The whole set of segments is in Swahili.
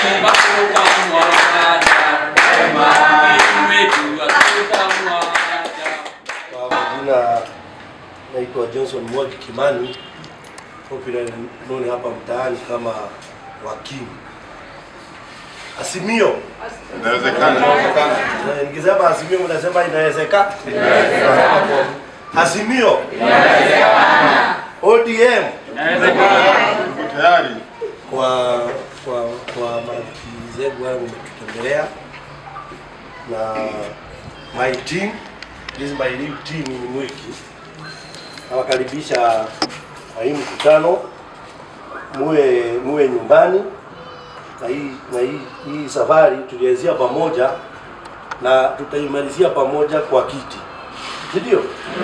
Kwa majina naitwa Johnson Mwangi Kimani, popular known hapa mtaani kama Wakimu. Azimio. Inawezekana, inawezekana. Eh, Nikisema azimio mnasema inawezekana? Azimio. ODM Uko tayari? kwa kwa kwa marafiki zangu wale wametutembelea na my team this is my new team ni Mwiki nawakaribisha kwa hii mkutano muwe muwe nyumbani na hii na hii, hii safari tulianzia pamoja na tutaimalizia pamoja kwa kiti si ndio?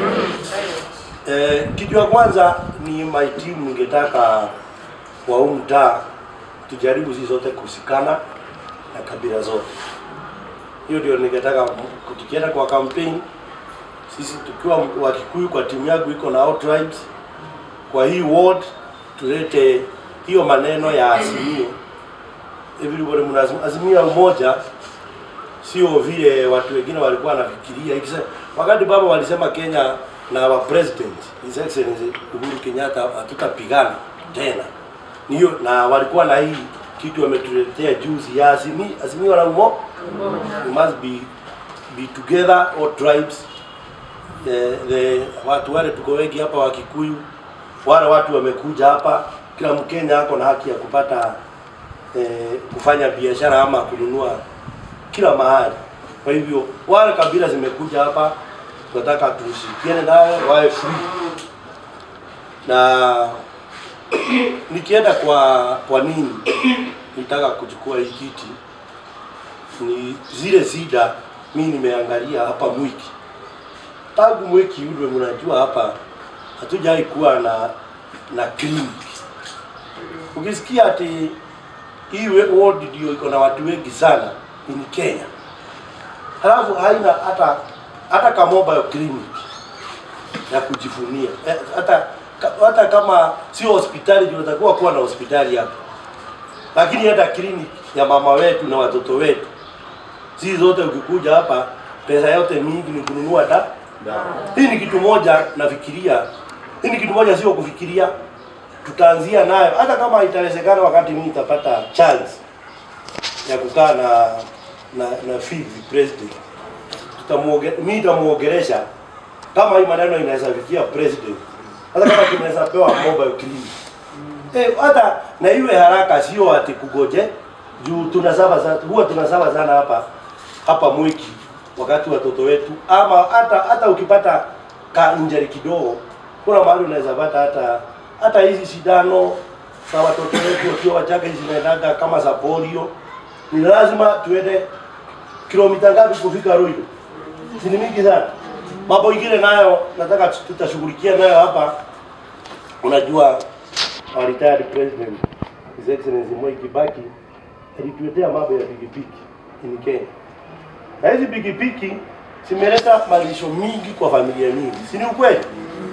Eh, kitu ya kwanza ni my team ningetaka kwa huu mtaa tujaribu sisi zote kusikana na kabila zote. Hiyo ndio ningetaka m- tukienda kwa campaign sisi tukiwa wa Kikuyu kwa timu yangu iko na all tribes kwa hii ward tulete hiyo maneno ya azimio everybody mna azimio ya umoja sio vile watu wengine walikuwa wanafikiria ikisema wakati baba walisema Kenya na wa president his excellency Uhuru Kenyatta hatutapigana tena niyo na walikuwa na hii kitu wametuletea juzi ya azimio azimio la umo we must be be together all tribes the, the watu wale tuko wengi hapa wa Kikuyu wale watu wamekuja hapa kila Mkenya ako na haki ya kupata eh, kufanya biashara ama kununua kila mahali. Kwa hivyo wale kabila zimekuja hapa, tunataka tushirikiane nayo wawe free. Na nikienda kwa kwa nini nitaka kuchukua hii kiti, ni zile zida mi nimeangalia hapa Mwiki tangu Mwiki udwe, mnajua hapa hatujai kuwa na na clinic. Ukisikia ati hii ward ndio iko na watu wengi sana in Kenya, halafu haina hata hata ka mobile clinic ya kujifunia Eh, hata ka- hata kama sio hospitali, tunatakiwa kuwa na hospitali hapa, lakini hata clinic ya mama wetu na watoto wetu, sisi zote ukikuja hapa, pesa yote mingi ni kununua da hii ni kitu moja nafikiria, hii ni kitu moja, sio kufikiria, tutaanzia nayo, hata kama itawezekana, wakati mimi nitapata chance ya kukaa na na na Fifi president, tutamuoge mimi nitamuongelesha kama hii maneno inaweza fikia president, hata kama tunaweza pewa mobile clinic eh, hata na iwe haraka, sio ati kugoje juu tunasaba sana, huwa tunasaba sana hapa hapa Mwiki wakati watoto wetu, ama hata hata ukipata ka injury kidogo, kuna mahali unaweza pata hata hata hizi shindano za watoto wetu wakiwa wachanga zinaendaga kama za polio, ni lazima tuende kilomita ngapi kufika Ruiru? Si ni mingi sana. Mambo ingine nayo nataka tutashughulikia nayo hapa. Unajua our retired president His Excellency Mwai Kibaki alituletea mambo ya pikipiki in Kenya na hizi pikipiki zimeleta malisho mingi kwa familia mingi, si ni ukweli?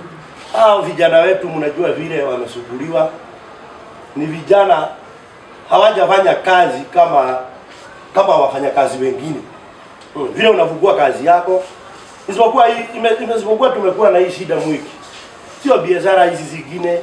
Hao vijana wetu mnajua vile wamesuguliwa, ni vijana hawajafanya kazi kama kama wafanyakazi wengine hmm. Vile unafungua kazi yako, isipokuwa hii ime- ime- isipokuwa tumekuwa na hii shida mwiki, sio biashara hizi zingine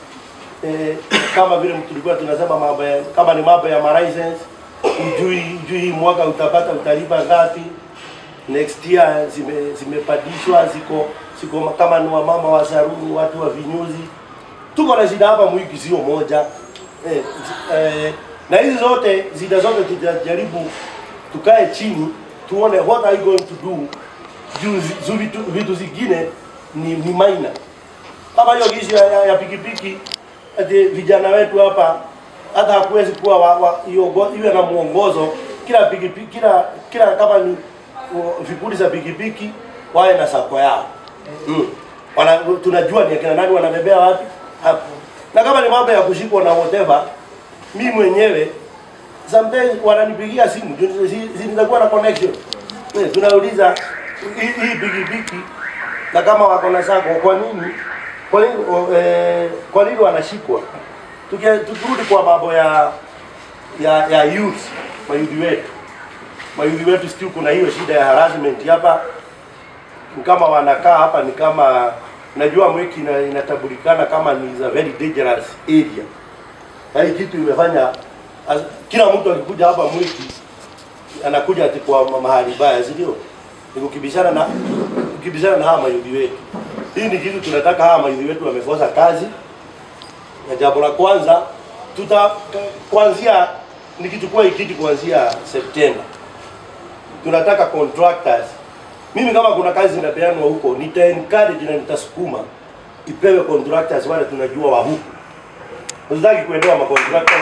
eh, kama vile tulikuwa tunasema mambo ya, kama ni mambo ya license ujui ujui hii mwaka utapata utalipa ngapi next year zime zimepandishwa ziko ziko kama ni wamama wa saruni watu wa vinyuzi tuko na shida hapa mwiki sio moja eh, zi- eh, na hizi zote zida zote tutajaribu tukae chini tuone what are you going to do juu zi- zu vitu, vitu zingine ni, ni minor kama hiyo gishi ya, ya, ya pikipiki ati vijana wetu hapa hata hakuwezi kuwa wa, wa, iongo- iwe na mwongozo kila pikipiki kila kila kama ni uh, vikundi za pikipiki wawe na sako yao mm. Wana, tunajua ni akina nani wanabebea wapi hapo, na kama ni mambo ya kushikwa na whatever, mi mwenyewe sometimes wananipigia simu juu zi- zinakuwa na connection eh, tunauliza hii hii pikipiki na kama wako na sako, kwa nini kwa nini o, eh, kwa nini wanashikwa? Tuki- Tukirudi kwa mambo ya ya ya youth mayudhi wetu mayudhi wetu still kuna hiyo shida ya harassment hapa Ni kama wanakaa hapa ni kama najua mwiki ina, inatambulikana kama ni is a very dangerous area na hii kitu imefanya as, kila mtu akikuja hapa mwiki anakuja ati kwa ma- mahali baya si ndio ni kukibishana na kukibishana na hawa mayudhi wetu hii ni kitu tunataka hawa mayudhi wetu wamekosa kazi na jambo la kwanza tuta kuanzia nikichukua hii kitu kuanzia Septemba tunataka contractors. Mimi kama kuna kazi zinapeanwa huko, nita encourage na nitasukuma ipewe contractors wale tunajua wa huko. Usitaki kuendewa ma contractor.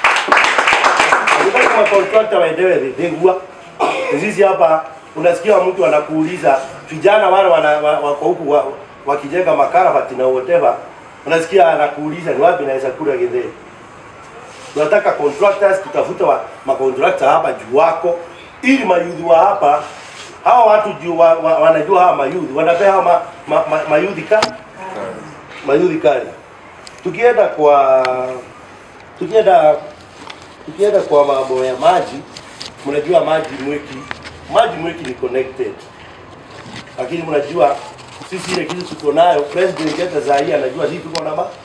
Usitaki ma contractor waendewe dhigwa. Sisi hapa unasikia mtu anakuuliza vijana wale wana, wa- wako huku wa- wakijenga makaravati na whatever, unasikia anakuuliza ni wapi naweza kula githeri tunataka contractors tutafuta wa, macontractor hapa juu wako ili mayudhi wa hapa hawa watu juu wa, wa, wanajua hawa mayudhi wanapea hawa ma, ma, ma, mayudhi ka mayudhi kali tukienda kwa tukienda tukienda kwa mambo ya maji mnajua maji mweki maji mweki ni connected lakini mnajua sisi ile kitu tuko nayo president hata saa hii anajua sisi tuko na maji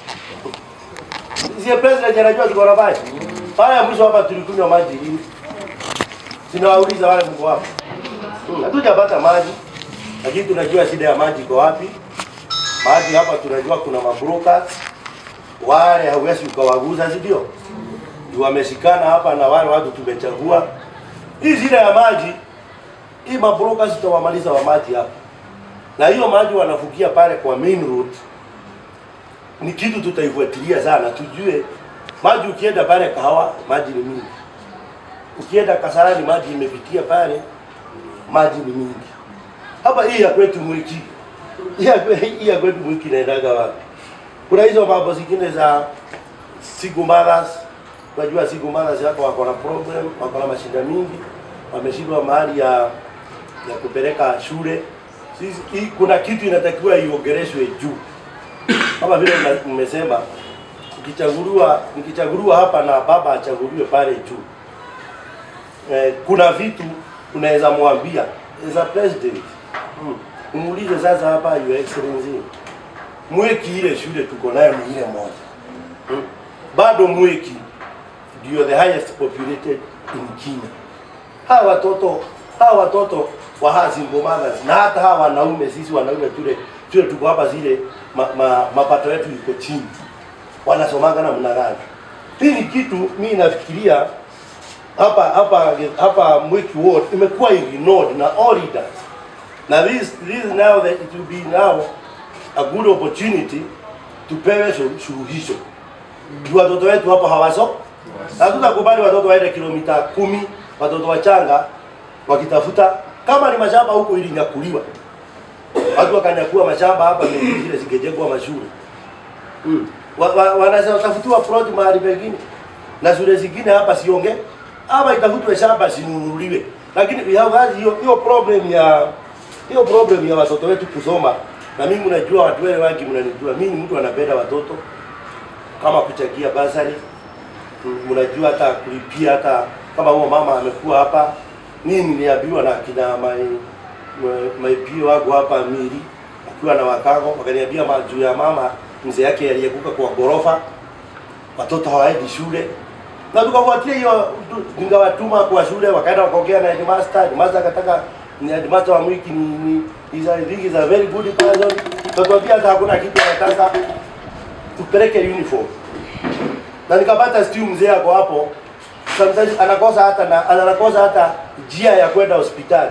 Sisi president anajua tuko na maji. Pale ya mwisho hapa tulikunywa maji hii. Sinawauliza wale mko hapa. Hmm, Hatujapata maji. Lakini tunajua shida ya maji iko wapi. Maji hapa tunajua kuna mabrokers. Wale hauwezi ukawaguza, si ndio? Ndio Wameshikana hapa na wale watu tumechagua. Hii shida ya maji hii mabrokers tutawamaliza wa maji hapa. Na hiyo maji wanafukia pale kwa main road ni kitu tutaifuatilia sana, tujue maji. Ukienda pale Kahawa maji ni mingi, ukienda Kasarani maji imepitia pale, maji ni mingi. Hapa hii ya kwetu Mwiki, hii ya kwe- hii ya kwetu Mwiki inaendaga wapi? Kuna hizo mambo zingine za single mothers. Unajua single mothers yako wako na problem, wako na mashida mingi, wameshindwa mahali ya ya kupeleka shule. Sisi hii, kuna kitu inatakiwa iongeleshwe juu kama vile mna- mmesema ukichaguliwa nikichaguliwa hapa na baba achaguliwe pale juu eh, kuna vitu unaweza mwambia as a president mm. umuulize sasa hapa your excellency mweki ile shule tuko nayo ni ile moja mm. bado mweki ndio the highest populated in Kenya hawa watoto hawa watoto wa hawa single mothers na hata hawa wanaume sisi wanaume tule tule tuko hapa zile ma, ma, mapato yetu iko chini wanasomanga namna gani hii ni kitu mimi nafikiria hapa hapa hapa Mwiki Ward imekuwa ignored na all leaders na this this now that it will be now a good opportunity tupewe shu- suluhisho juu watoto wetu hapa hawaso hatutakubali watoto waende kilomita kumi watoto wachanga wakitafuta kama ni mashamba huko ilinyakuliwa watu wakanyakua mashamba hapa ni zile zingejengwa mashule mm. wa, wa, wanatafutiwa plot mahali pengine na shule zingine hapa sionge ama itafutwe shamba sinunuliwe lakini we have had hiyo hiyo problem ya hiyo problem ya watoto wetu kusoma na mimi mnajua watu wale wengi mnanijua mimi ni mtu anapenda watoto kama kuchagia basari mnajua hata kulipia hata kama huo mama amekuwa hapa mimi niliambiwa na kina mai maipio wangu hapa mili akiwa na wakago wakaniambia ma- juu ya mama mzee yake aliyeguka kwa gorofa watoto hawaendi shule na tukafuatia hiyo tu- ningawatuma kwa shule wakaenda wakaongea na headmaster headmaster akataka ni headmaster wa mwiki ni, ni is a, I think is a very good person tukamwambia hata hakuna kitu anataka tupeleke uniform na nikapata stiu mzee ako hapo sometimes anakosa hata na anakosa hata njia ya kwenda hospitali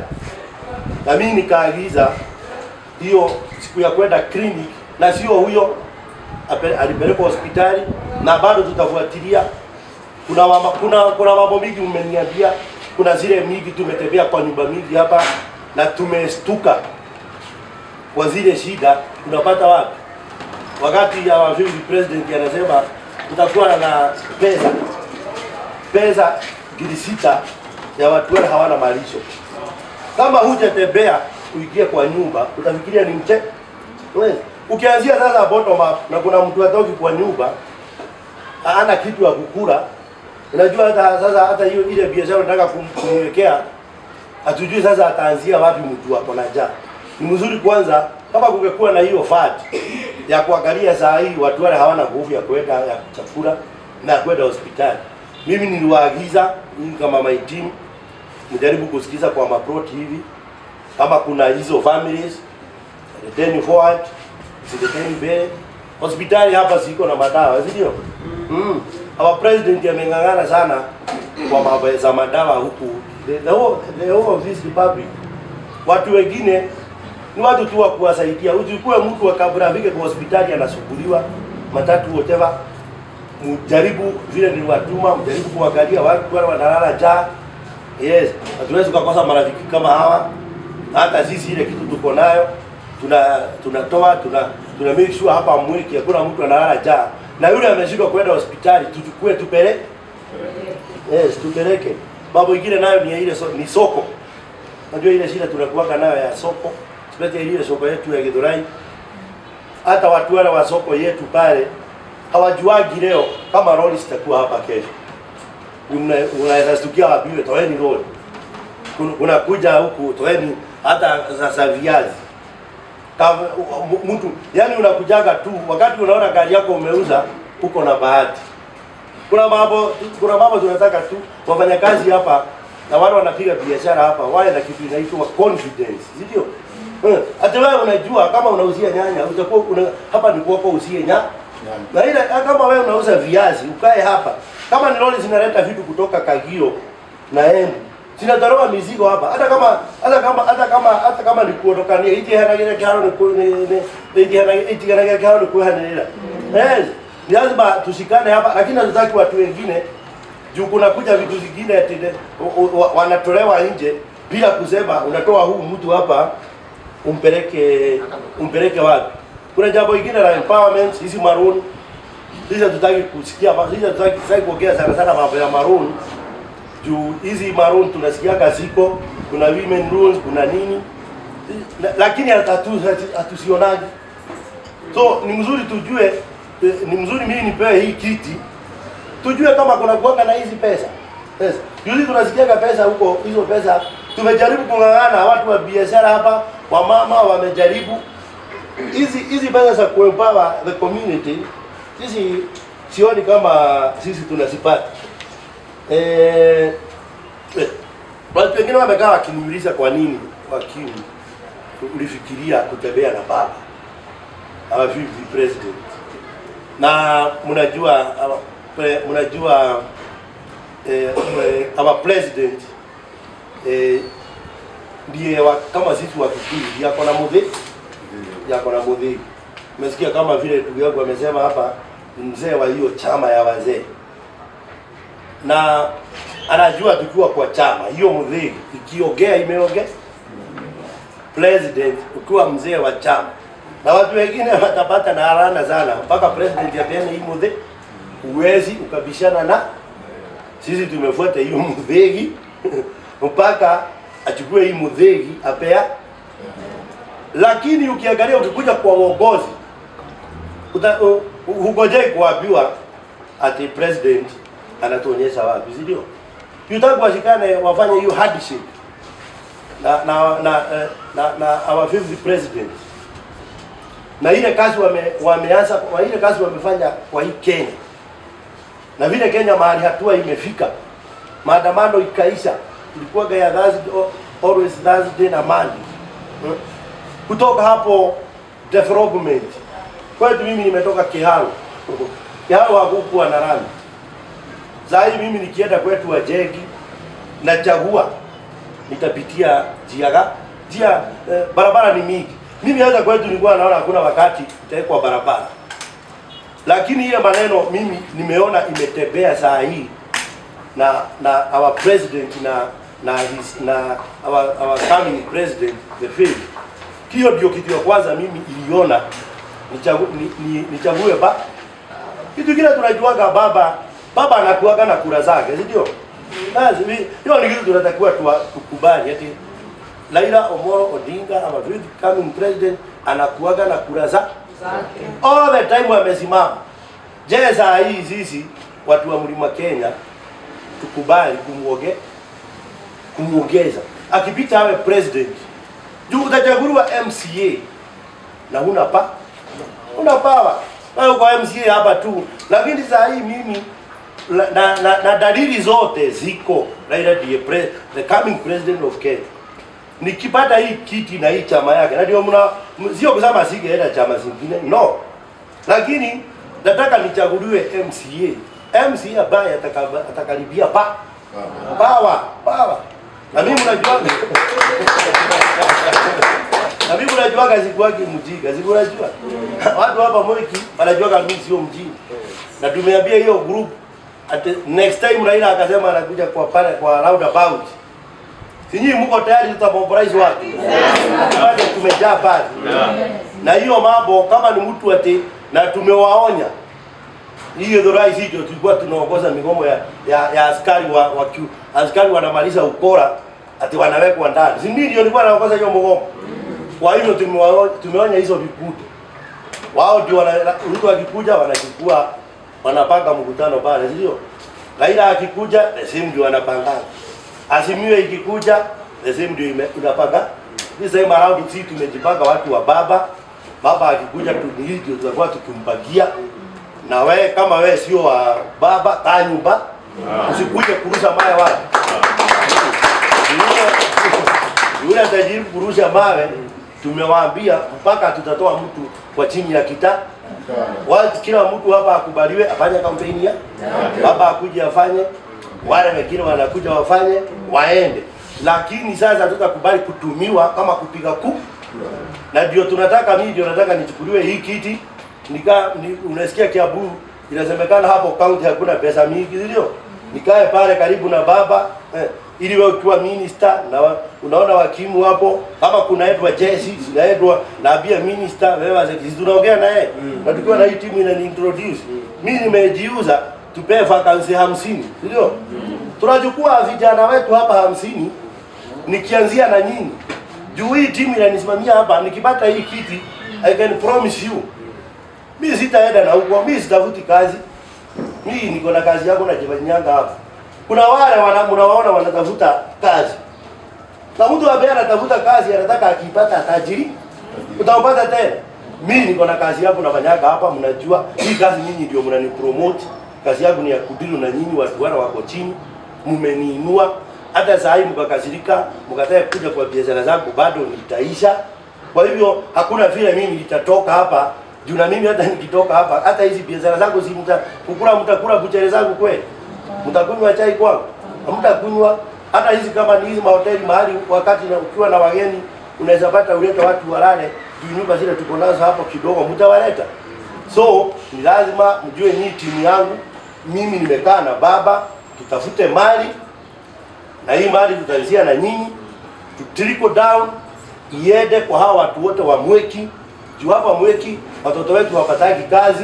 na mimi nikaagiza hiyo siku ya kwenda clinic na sio huyo ape- alipelekwa hospitali na bado tutafuatilia kuna mama, kuna kuna mambo mingi mmeniambia kuna zile mingi tumetembea kwa nyumba mingi hapa na tumestuka kwa zile shida tunapata wapi wakati ya waziri president anasema tutakuwa na pesa pesa gili sita ya watu wale hawana malisho kama hujatembea uingie kwa nyumba utafikiria ni mche Wewe, ukianzia sasa bottom up na kuna mtu atoki kwa nyumba hana kitu ya kukula Unajua hata sasa hata hiyo ile biashara nataka kum- kumwekea hatujui sasa ataanzia wapi mtu hapo na njaa. Ni mzuri kwanza kama kungekuwa na hiyo fat ya kuangalia saa hii watu wale hawana nguvu ya kwenda ya chakula na kwenda hospitali. Mimi niliwaagiza mimi kama my team mjaribu kusikiza kwa maproti hivi kama kuna hizo families leteni forward sileteni mbele hospitali hapa siko na madawa si ndio mm. our president ameng'ang'ana sana kwa mambo za madawa huku the, the, whole, the whole of this republic watu wengine ni watu tu wa kuwasaidia uchukue mtu wa kabla afike kwa hospitali anasumbuliwa matatu whatever mjaribu vile niliwatuma mjaribu kuangalia watu wale wanalala njaa yes hatuwezi kukosa marafiki kama hawa hata sisi ile kitu tuko nayo tuna tunatoa tuna tuna make sure hapa mwiki hakuna mtu analala njaa na yule ameshindwa kwenda hospitali tuchukue tupele yes tupeleke mambo ingine nayo ni ya ile so, ni soko unajua ile shida tunakuwaka nayo ya soko especially ile soko yetu ya Githurai hata watu wale wa soko yetu pale hawajuagi leo kama lori zitakuwa hapa kesho Una- unaweza stukia wapiwe toeni lori Kun- unakuja huku toeni hata sasa viazi Kama- m- mtu yani unakujaga tu wakati unaona gari yako umeuza uko na bahati kuna mambo kuna mambo tunataka tu wafanyakazi hapa na wale wanapiga biashara hapa wawe na kitu inaitwa confidence si ndio Eh, hata wewe unajua kama unauzia nyanya utakuwa una, hapa ni kwako usie nya na ile kama wewe unauza viazi ukae hapa kama ni lori zinaleta vitu kutoka Kagio na Embu zinataroa mizigo hapa hata kama hata kama hata kama hata kama ni kuondokania hiki hana kile kiharo ni ku- ni ni hiki hana hiki hana kile kiharo ni kuhanira yes ni lazima tushikane hapa lakini hatutaki watu wengine juu kuna kuja vitu zingine ati de- wa- wa- wanatolewa nje bila kusema unatoa huu mtu hapa umpeleke umpeleke wapi kuna jambo ingine la empowerment hizi maroon hizi hatutaki kusikia hizi hatutaki hatutaki kuongea sana sana mambo ya maroon juu hizi maroon tunasikiaga ziko kuna women rules kuna nini La- lakini hatu- hatu- hatusionagi so ni mzuri tujue eh, ni mzuri mimi nipewe hii kiti tujue kama kuna kuanga na hizi pesa yes. Juzi tunasikiaga pesa huko, hizo pesa tumejaribu kung'ang'ana, watu wa biashara hapa, wamama wamejaribu hizi hizi pesa za kuempower the community, sisi sioni kama sisi tunazipata. Eh, eh, watu wengine wamekaa wakiniuliza kwa nini wakini ulifikiria kutembea na baba our vice president na mnajua our pre- mnajua eh, eh, our president eh, ndiye wa, kama sisi wa Kikuyu ndiye ako na mudhi yako na mudhi. Umesikia kama vile ndugu yangu amesema hapa, ni mzee wa hiyo chama ya wazee, na anajua tukiwa kwa chama hiyo mudhi ikiongea imeongea president ukiwa mzee wa chama na watu wengine watapata na harana sana mpaka president apeane hii mudhi, huwezi ukabishana na sisi. Tumefuata hiyo mudhegi mpaka achukue hii mudhegi apea, lakini ukiangalia ukikuja kwa uongozi uta- u- u- hungojei kuambiwa ati president anatuonyesha wapi, si ndio? Yutaki washikane wafanye hiyo handshake na na na eh, na, na our fifth president na ile kazi wame, wameanza kwa ile kazi wamefanya kwa hii Kenya na vile Kenya mahali hatua imefika, maandamano ikaisha, ilikuwa ya Thursday, always Thursday na Monday Hmm. kutoka hapo development kwetu. Mimi nimetoka Kiharu, Kiharu hakukuwa na rami. Saa hii mimi nikienda kwetu Wajegi nachagua nitapitia njia ga njia eh, barabara ni mingi. Mimi hata kwetu nilikuwa naona hakuna wakati itawekwa barabara, lakini ile maneno mimi nimeona imetembea saa hii na na our president na na his, na our, our coming president the fifth. Hiyo ndio kitu ya kwanza mimi iliona nichague ni, ni, nichague ba kitu kile tunajuaga baba baba anakuaga na kura zake, si ndio? Basi mi- hiyo ni kitu tunatakiwa tuwa- tukubali ati Raila Omolo Odinga our fifth coming president anakuaga na kura za all the time amesimama. Je, saa hii sisi watu wa mlima Kenya tukubali kumuoge kumuongeza akipita awe president juu utachaguliwa MCA na huna pa huna power wewe kwa MCA hapa tu lakini saa hii mimi na, na, na, na dalili zote ziko Raila ndiye pre, the coming president of Kenya nikipata hii kiti na hii chama yake na ndio mna m- sio kusema singeenda chama zingine no lakini nataka nichaguliwe MCA MCA ambaye ataka- atakaribia pa power power na mimi mnajuaga na mimi mnajuaga sikuwagi mjinga siku unajua watu hapa Mwiki wanajuaga mimi sio mjinga na tumeambia hiyo group at next time Raila akasema anakuja kwa pale kwa roundabout Sinyi mko tayari tutamobilize watu? Bado tumejaa pale. Na hiyo mambo kama ni mtu ati na tumewaonya. Hiyo ndo rais hiyo tulikuwa tunaongoza migomo ya, ya, ya askari wa, wa kiu, askari wanamaliza ukora ati wanawekwa ndani. Si mimi ndio nilikuwa naongoza hiyo mgomo. Kwa hivyo tumewaonya tumeonya hizo vikundi. Wao ndio wana mtu akikuja wanachukua wanapanga mkutano pale, si ndio? Raila akikuja the same ndio wanapangana. Azimio ikikuja the same ndio ime- inapanga. This time around sisi tumejipanga watu wa baba. Baba akikuja tu ni hii ndio tutakuwa tukimpagia. Na we kama we sio wa baba kaa nyumba. Usikuje kurusha mawe wala. Yule- Yule atajaribu kurusha mawe tumewaambia mpaka tutatoa mtu kwa chini ya kita watu kila mtu hapa akubaliwe afanye kampeni ya baba akuje afanye wale wengine wanakuja wafanye waende lakini sasa tutakubali kutumiwa kama kupiga ku na ndio tunataka mimi ndio nataka nichukuliwe hii kiti nika ni, unasikia Kiambu inasemekana hapo county hakuna pesa mingi ndio nikae pale karibu na baba eh, ili wewe ukiwa minister na wa, unaona wakimu hapo kama kuna Edward Jesse zinaedwa naambia minister wewe azeki tunaongea na yeye na tukiwa na hii timu inani introduce mimi nimejiuza tupee vacancy 50 ndio tunachukua vijana wetu hapa hamsini nikianzia na nyinyi juu hii timu inanisimamia hapa nikipata hii kiti I can promise you mimi sitaenda na huko mimi sitafuti kazi mimi niko na kazi yangu najifanyanga hapa kuna wale wana mnawaona wanatafuta kazi na mtu ambaye anatafuta kazi anataka akipata tajiri utampata tena mimi niko na kazi yangu nafanyaga hapa mnajua hii kazi nyinyi ndio mnani promote kazi yangu ni ya kudilu na nyinyi watu wale wako chini mmeniinua hata saa hii mkakasirika mkataka kuja kwa biashara zangu bado nitaisha kwa hivyo hakuna vile mimi nitatoka hapa juu na mimi hata nikitoka hapa hata hizi biashara zangu si mta kukula mtakula buchere zangu kweli mtakunywa chai kwangu hamtakunywa hata hizi kama ni hizi mahoteli mahali wakati na ukiwa na wageni unaweza pata ulete watu walale juu nyumba zile tuko nazo hapo kidogo mtawaleta so ni lazima mjue ni timu yangu mimi nimekaa na baba tutafute mali na hii mali tutaanzia na nyinyi to trickle down iende kwa hawa watu wote wa Mweki juu hapa Mweki watoto wetu hawapataki kazi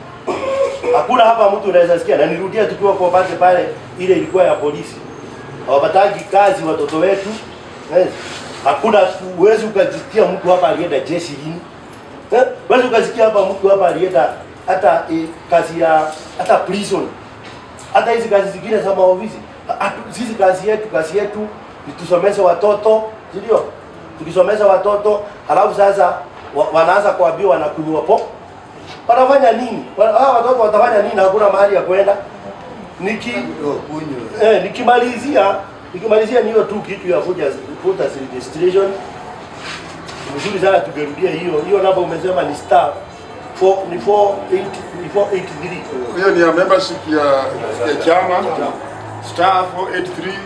hakuna hapa mtu unaweza sikia na nirudia tukiwa kwa base pale ile ilikuwa ya polisi hawapataki kazi watoto wetu yes. hakuna huwezi ukajisikia mtu hapa alienda jeshi hini eh? huwezi ukasikia hapa mtu hapa alienda hata eh, kazi ya hata prison hata hizi kazi zingine za maofisi hatu- sisi kazi yetu kazi yetu ni tusomeshe watoto si ndio tukisomesha watoto halafu sasa wa, wanaanza kuambiwa wanakunywa po wanafanya nini Wa- hawa watoto watafanya nini hakuna mahali ya kwenda niki eh, nikimalizia nikimalizia ni hiyo tu kitu ya vuja vuta registration mzuri sana tungerudia hiyo hiyo namba umesema ni star 4 ni 4 ni 483 Hiyo ni ya membership ya, ya chama star 483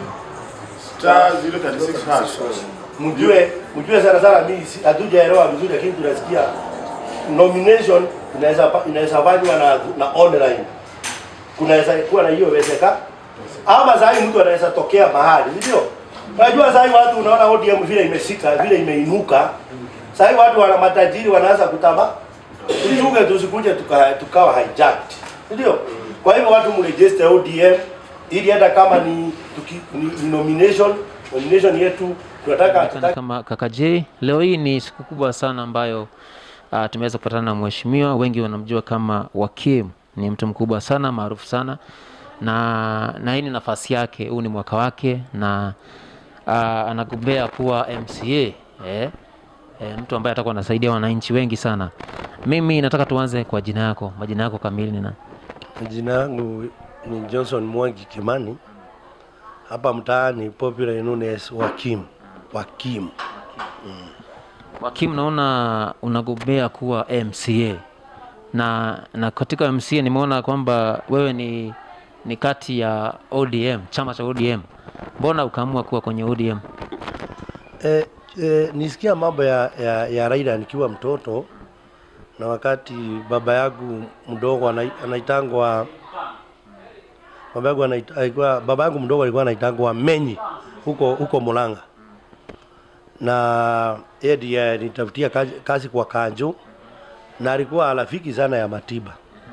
star 036 hash. mjue mjue sana sana mimi si- hatujaelewa vizuri lakini tunasikia nomination inaweza pa- inaweza fanywa na, na online kunaweza kuwa na hiyo wezeka ama saa hii mtu anaweza tokea mahali si ndio unajua saa hii watu unaona ODM vile imeshika vile imeinuka saa hii watu wana matajiri wanaanza kutama tuchunge tusikuje tuka, tukawa hijacked si ndio kwa hivyo watu mregister ODM ili hata kama ni, tuki, ni, ni nomination nomination yetu tunataka Anaonekana tutaki kama kaka J. Leo hii ni siku kubwa sana ambayo uh, tumeweza kupatana na mheshimiwa, wengi wanamjua kama Wakim. Ni mtu mkubwa sana maarufu sana na na hii ni nafasi yake, huu ni mwaka wake na uh, anagombea kuwa MCA eh, eh, mtu ambaye atakuwa anasaidia wananchi wengi sana. Mimi nataka tuanze kwa jina yako, majina yako kamili ni nani? Jina yangu ni Johnson Mwangi Kimani, hapa mtaani popular known as Wakim. Wakim. Wakim, naona unagombea kuwa MCA na na katika MCA nimeona kwamba wewe ni ni kati ya ODM, chama cha ODM. Mbona ukaamua kuwa kwenye ODM? E, e, nisikia mambo ya, ya, ya Raila nikiwa mtoto na wakati baba yangu mdogo anai- anaitangwa baba yangu anait- alikuwa baba yangu mdogo alikuwa anaitangwa Menyi huko huko Murang'a, na yeye ndiye alitafutia kazi, kazi kwa Kanjo na alikuwa rafiki sana ya Matiba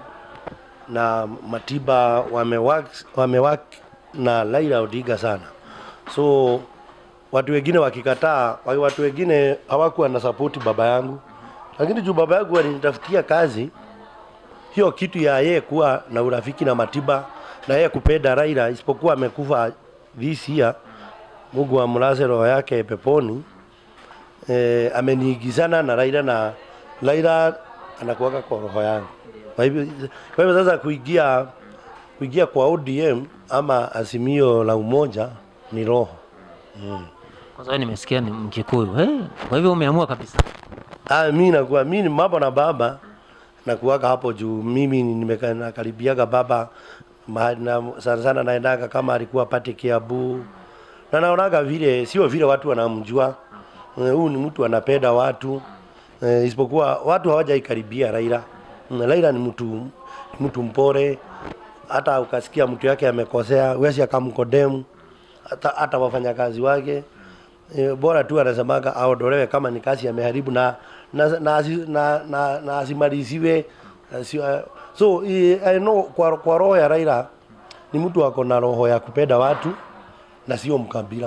na Matiba wamewak wamewak na Raila Odinga sana so watu wengine wakikataa, wa- watu wengine hawakuwa na sapoti baba yangu, lakini juu baba yangu alinitafutia kazi, hiyo kitu ya yeye kuwa na urafiki na Matiba na yeye kupenda Raila, isipokuwa amekufa this year, Mungu amlaze roho yake peponi. E, ameniigizana na Raila na Raila anakuwaka kwa roho yangu. Kwa hivyo kwa hivyo sasa kuingia kuingia kwa ODM ama Azimio la Umoja ni roho Kwanza wewe nimesikia ni Mkikuyu. Hey, kwa hivyo umeamua kabisa. Ah, mi nakuwa mi ni mambo na baba nakuwaka hapo juu mimi nimeka- nakaribiaga baba mahali na sana sana naendaga kama alikuwa pate Kiambu na naonaga vile sio vile watu wanamjua Eh, huyu ni mtu anapenda watu eh, isipokuwa watu hawajaikaribia Raila. Mm, Raila ni mtu mtu mpore, hata ukasikia mtu yake amekosea wesi akamkodemu hata, hata wafanyakazi wake e, bora tu anasemaga aondolewe kama ni kazi ameharibu na na na, asi- na, na, na asimaliziwe asi- uh, so e, I know kwa, kwa roho ya Raila ni mtu ako na roho ya kupenda watu na sio mkabila.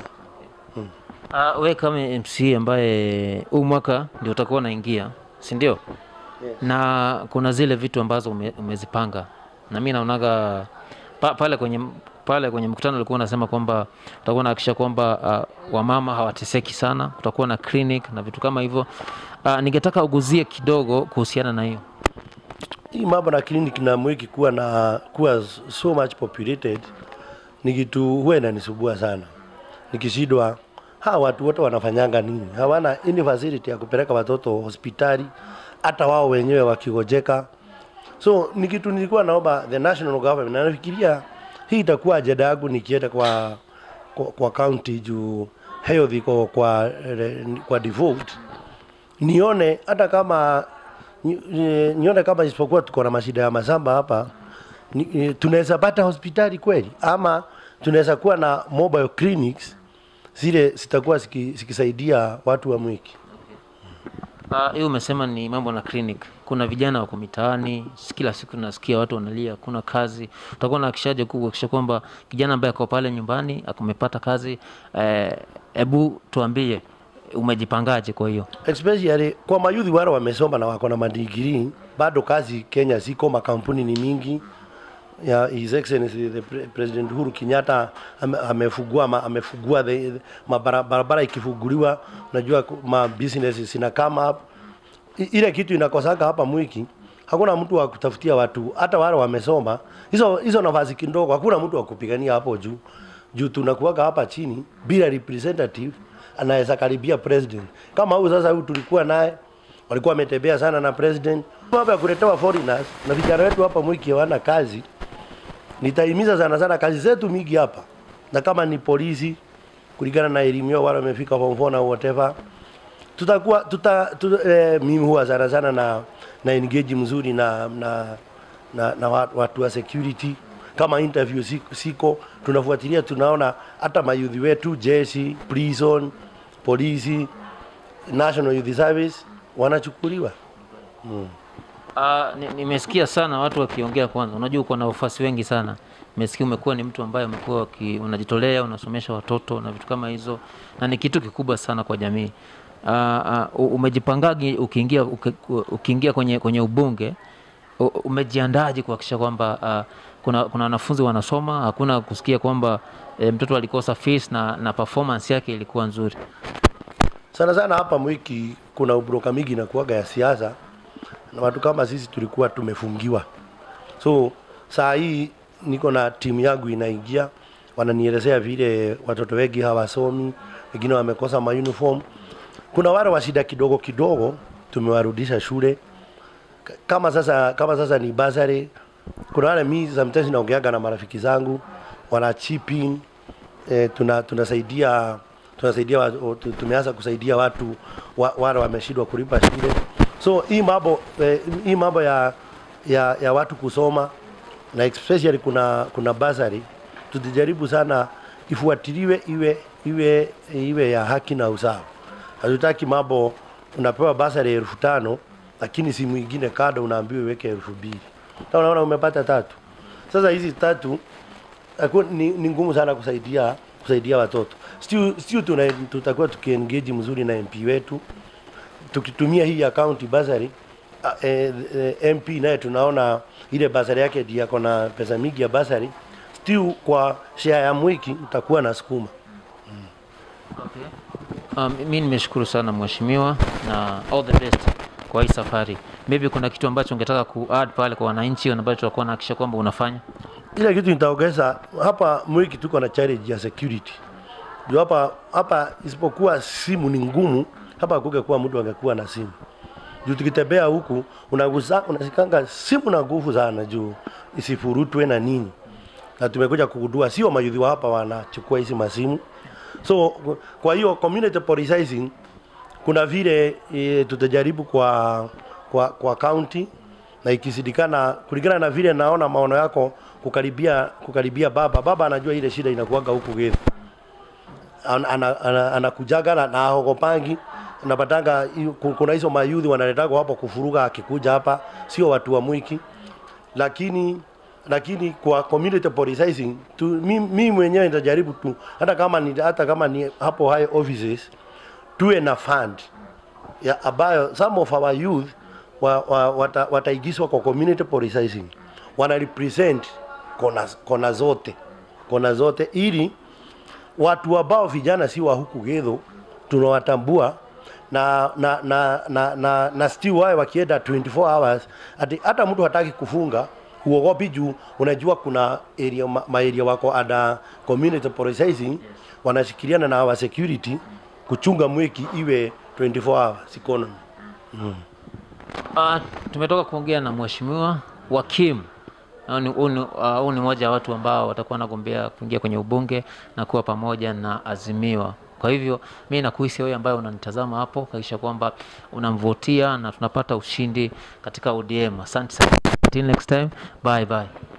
Uh, we kama MC ambaye huu mwaka ndio utakuwa unaingia, si ndio? Yes. Na kuna zile vitu ambazo ume, umezipanga na mi naonaga pa, pale kwenye pale kwenye mkutano ulikuwa unasema kwamba utakuwa unahakikisha kwamba uh, wamama hawateseki sana, kutakuwa na clinic na vitu kama hivyo. Uh, ningetaka uguzie kidogo kuhusiana na hiyo. Hii mambo na clinic na mwiki kuwa na kuwa so much populated ni kitu huwa inanisubua sana. Nikishindwa hawa watu wote wanafanyanga nini? Hawana any facility ya kupeleka watoto hospitali, hata wao wenyewe wakigojeka. So ni kitu nilikuwa naomba the national government, na nafikiria hii itakuwa ajenda yangu nikienda kwa kwa, kwa county juu health iko kwa kwa default nione hata kama ni- ni- nione kama isipokuwa tuko na mashida ya mashamba hapa ni- ni- tunaweza pata hospitali kweli ama tunaweza kuwa na mobile clinics zile zitakuwa ziki- zikisaidia watu wa Mwiki. Ah, hiyo umesema ni mambo na clinic. Kuna vijana wako mitaani, kila siku nasikia watu wanalia, kuna kazi. Utakuwa unahakikishaje kuhakikisha kwamba kijana ambaye ako pale nyumbani akumepata kazi? Hebu tuambie umejipangaje? Kwa hiyo especially kwa mayudhi wale wamesoma na wako na madigrii, bado kazi Kenya ziko, makampuni ni mingi ya His Excellency the Pre- President Uhuru Kenyatta ame- amefungua ma, amefungua the, the, mabara- barabara ikifunguliwa, unajua ku- ma business zina come up. I- Ile kitu inakosaka hapa Mwiki, hakuna mtu wa kutafutia watu, hata wale wamesoma hizo hizo nafasi kidogo, hakuna mtu wa kupigania hapo juu juu tunakuwaga hapa chini bila representative anaweza karibia president. Kama huyu sasa, huyu tulikuwa naye walikuwa wametembea sana na president, mambo ya kuletewa foreigners na vijana wetu hapa Mwiki hawana kazi. Nitahimiza sana sana kazi zetu mingi hapa, na kama ni polisi kulingana na elimu yao, wale wamefika form four na whatever, tutakuwa tuta, tuta eh, mimi huwa sana sana na na engage mzuri na na na, na watu, watu wa security kama interview siko, siko tunafuatilia, tunaona hata mayudhi wetu jeshi, prison, polisi, National Youth Service wanachukuliwa. Ah, ni- nimesikia sana watu wakiongea. Kwanza unajua uko na wafuasi wengi sana, nimesikia umekuwa ni mtu ambaye umekuwa uki- unajitolea, unasomesha watoto na vitu kama hizo, na ni kitu kikubwa sana kwa jamii. Ah, ah, u- umejipangaje ukiingia uki- ukiingia kwenye kwenye ubunge? U- Umejiandaje kuhakikisha kwamba ah, kuna kuna wanafunzi wanasoma, hakuna kusikia kwamba e, mtoto alikosa fees na, na performance yake ilikuwa nzuri. sana sana hapa Mwiki kuna ubroka mingi inakuwaga ya siasa, na watu kama sisi tulikuwa tumefungiwa. So saa hii niko na timu yangu inaingia, wananielezea vile watoto wengi hawasomi, wengine wamekosa ma uniform. Kuna wale wa shida kidogo kidogo tumewarudisha shule K- kama sasa kama sasa ni basari. Kuna wale mi sometimes naongeaga na marafiki zangu wana chip in eh, tuna tunasaidia tunasaidia wa- o- tu- tumeanza kusaidia watu wa, wale wameshindwa kulipa shule. So hii mambo eh, hii mambo ya, ya ya watu kusoma na especially kuna kuna basari tutajaribu sana ifuatiliwe iwe iwe iwe ya haki na usawa. Hatutaki mambo unapewa basari ya elfu tano lakini simu ingine kado unaambiwa iweke elfu mbili. Sasa unaona umepata tatu. Sasa hizi tatu Aku, ni, ni ngumu sana kusaidia kusaidia watoto. Still, still tuna, tutakuwa tukiengage mzuri na MP wetu tukitumia hii account basari eh, eh, MP naye tunaona ile basari yake ndio ako na pesa mingi ya basari. Still kwa share ya mwiki utakuwa na sukuma. Um, mi nimeshukuru sana mheshimiwa na all the best kwa hii safari. Maybe kuna kitu ambacho ungetaka ku add pale kwa wananchi ambacho tutakuwa nahakikisha kwamba unafanya. Ile kitu nitaongeza hapa Mwiki tuko na challenge ya security. Ndio hapa hapa isipokuwa simu ni ngumu, hapa kungekuwa mtu angekuwa na simu. Juu tukitembea huku unagusa unasikanga simu na nguvu sana juu isifurutwe na nini. Na tumekuja kugundua sio mayudhi wa hapa wanachukua hizi masimu. So kwa hiyo community policing kuna vile e, tutajaribu kwa kwa kwa county na ikisidikana kulingana na vile naona maono yako kukaribia kukaribia baba baba anajua ile shida inakuwaga huku Githu anakujaga ana, ana, anakujaga na, na ahogopangi napatanga hiyo- ku- kuna hizo mayudhi wanaletaga hapo kufuruga akikuja hapa sio watu wa mwiki lakini lakini kwa community policing tu, mi, mi mwenyewe nitajaribu tu hata kama ni hata kama ni hapo high offices tuwe na fund ya ambayo some of our youth wa, wa, wata, wataigizwa kwa community policing wana represent kona, kona zote kona zote ili watu ambao vijana si wa huku Githu tunawatambua na na na na, na, na still wae wakienda 24 hours ati hata mtu hataki kufunga uogopi juu unajua kuna area ma, ma area wako ada community policing wanashikiliana na our security kuchunga mweki iwe 24 hours economy Uh, tumetoka kuongea na mheshimiwa Wakim. Huu ni, huu ni, uh, huu ni mmoja wa watu ambao watakuwa wanagombea kuingia kwenye ubunge na kuwa pamoja na Azimiwa. Kwa hivyo mi nakuhisi wewe ambaye unanitazama hapo, hakikisha kwamba unamvotia na tunapata ushindi katika ODM. Asante sana. Until next time, bye bye.